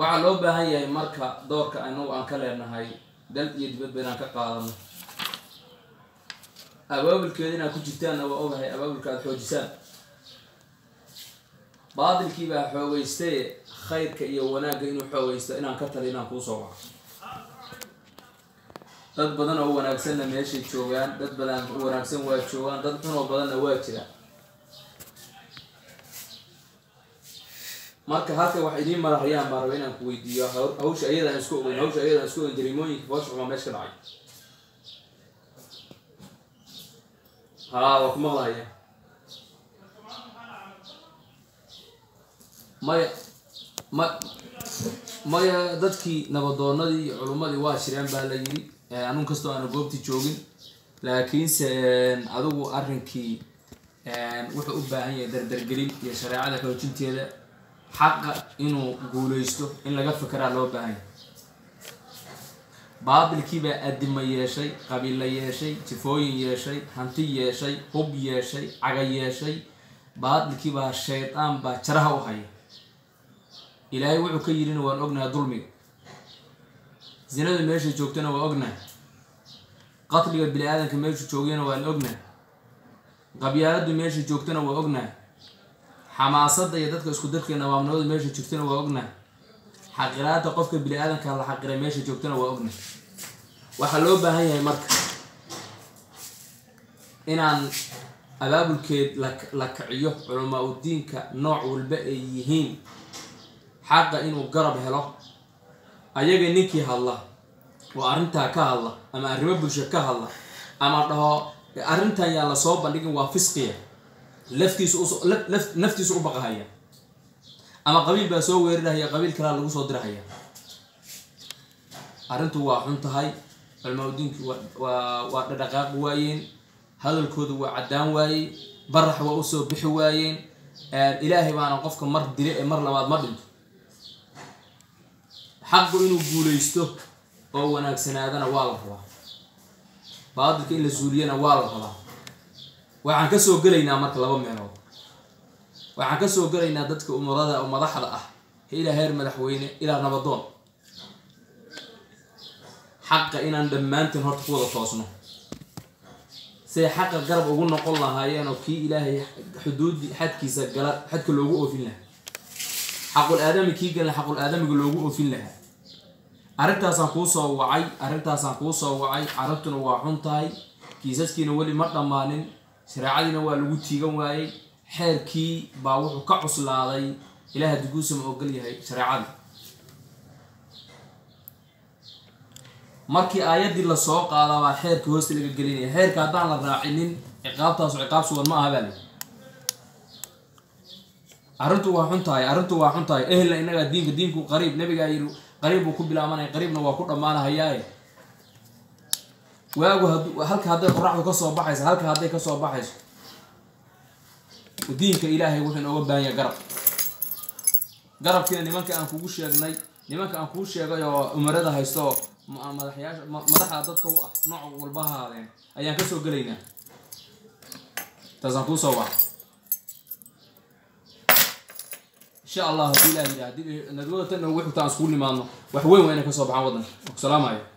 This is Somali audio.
waxaa loo baahan yahay marka doorka anagu aan ka leenahay dal iyo dibadba inaan ka qaadano abaabulkeeda inaad ku jirtaanna waa ogahay abaabulka aada xoojisaan baadilkii baa xoogaystaye khayrka iyo wanaagga inuu xoogaysto inaan ka tali inaan kuu soo waco dad badan oo wanaagsanna meeshay joogaan dad badan oo wanaagsan waa joogaan dad xun oo badanna waa jiraan marka halka wax idiin marahayaan baan raba inaan ku weydiiyo haw- hawsha ayadaan isku ogeyn hawsha ayadaan isku ogeyn jarimooyinka foosha xumaa meesha ka dhacay haa waa ku maqlahaya maya ma maya dadkii nabadoonadii iyo culummadii waa shireen baa la yidhi Eh, anun kastoo aanu goobtii joogin laakiinse adigu arrinkii wuxuu u baahan yahay dardargelin iyo shareecada xoojinteeda xaqa inuu guuleysto in laga fekeraa loo baahan yahay baatilkiibaa adima yeeshay qabiilla yeeshay jifooyin yeeshay hanti yeeshay hub yeeshay caga yeeshay baatilkiibaa shaydaan baa jaraha u haya ilaahay wuxuu ka yidhina waan ognahay dulmiga zinada meesha joogtana waa ognahay qatliga bini aadamka meeshu joogayna waan ognahay qabyaaladu meesha joogtana waa ognahay xamaasada iyo dadka isku darka nawaamnimada meesha joogtana waa ognahay xaqiraada qofka bini aadamka la xaqiray meesha joogtana waa ognahay waxaa loo baahan yahay marka inaan abaabulkeed la- la kiciyo culamaa udiinka nooc walba ay yihiin xaqa inuu garab helo ayaga ninkii hadla oo arrintaa ka hadla ama arrimo bulsho ka hadla ama dhaho arrintan yaan la soo bandhigin waa fisqiya laftiisu us- laf- laf- naftiisu u baqahaya ama qabiil baa soo weerarahaya qabiil kalaa lagu soo dirahaya arrintu waa xun tahay culmaudiinku waa waa dhadhaqaaqi waayeen hadalkoodu waa caddaan waayey barax waa usoo bixi waayeen ilaahay baana qofka mar dile ee mar labaad ma dhinto xaqu inuu guuleysto oo wanaagsanaadana waa la rabaa baadilka in la suuliyana waa la rabaa waxaan kasoo gelaynaa marka laba meelood waxaan kasoo gelaynaa dadka umarada oo madaxda ah ilaa heer madaxweyne ilaa nabadoon xaqa inaan dhammaantiin horta ku wada toosno say xaqa garab ugu noqon lahaayeen oo kii ilaahay xuduudi xadkiisa gala xadka loogu oofin lahaa xaqul aadami kii gala xaqul aadamiga loogu oofin lahaa arrintaasaan kuu soo wacay arrintaasaan kuu soo wacay carabtuna waa xun tahay kiisaskiina weli ma dhammaanin shareecadiina waa lagu tiigan waayey xeerkii baa wuxuu ka cuslaaday ilaah duguusa ma ogol yahay shareecadii markii aayaddii lasoo qaadaa baa xeerka hoosta laga gelinaya xeerka haddaan la raacinin ciqaabtaasu ciqaab sugan ma aha baa lii arrintu waa xun tahay arrintu waa xun tahay ehelna innagaa diinka diinku qariib nabigaa yidhi qariib buu ku bilaabanaya qariibna waa ku dhammaanahayaaye waagu hadu halka hadday qoraxdu ka soo baxayso halka hadday ka soo baxayso diinka ilaahay wuxuu inooga baahan yahay garab garabkiina nimanka aan kugu sheegnay nimanka aan kuu sheegay oo umarada haysto oo ma- madaxyaasha ma- madaxda dadka u ah nooc walba ha ahaadeen ayaan kasoo gelaynaa taasaan kuu soo waca insha allah haddii ilaah yidhaha haddii nadwada tan ugu xigta aan iskugu nimaadno wax weyn waa inay kasoo baxaan waddanka salaamaya